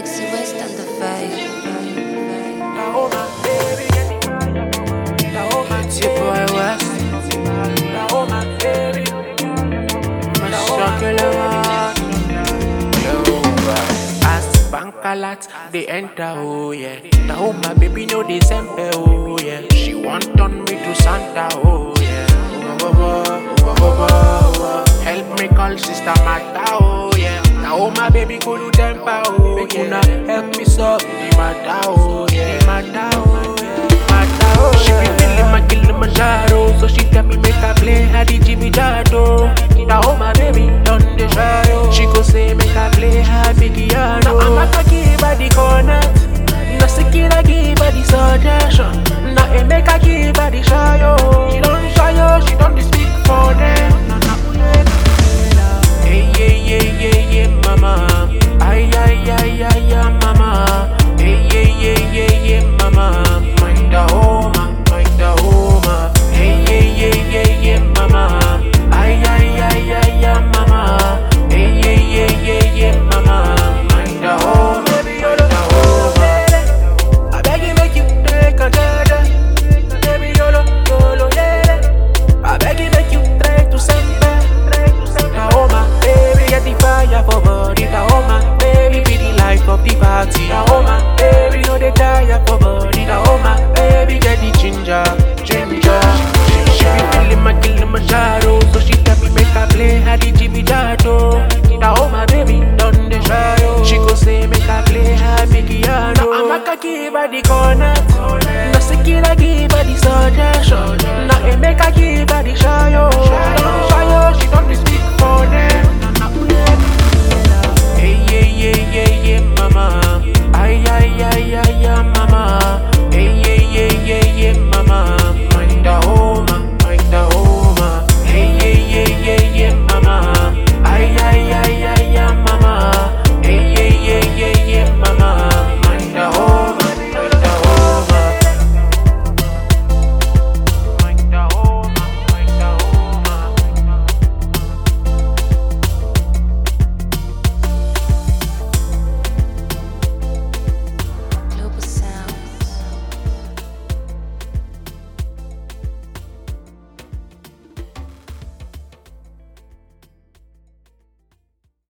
Dixie West on the vibe. Oh my baby, oh my It's your boy West. oh my baby, My chocolate man. Yo, as bank alert, they enter, oh yeah. Now my baby know the sempe, oh yeah. She want turn me to Santa, oh yeah. Oh, oh, oh, oh, oh, oh, oh. Help me call sister Mata, oh yeah. Now my baby go to temper, oh yeah. Una help me solve the matter, oh yeah. The matter, oh yeah. Matter, oh yeah. She be feeling my Kilimanjaro, so she tell me make I play her the Jimmy Jar.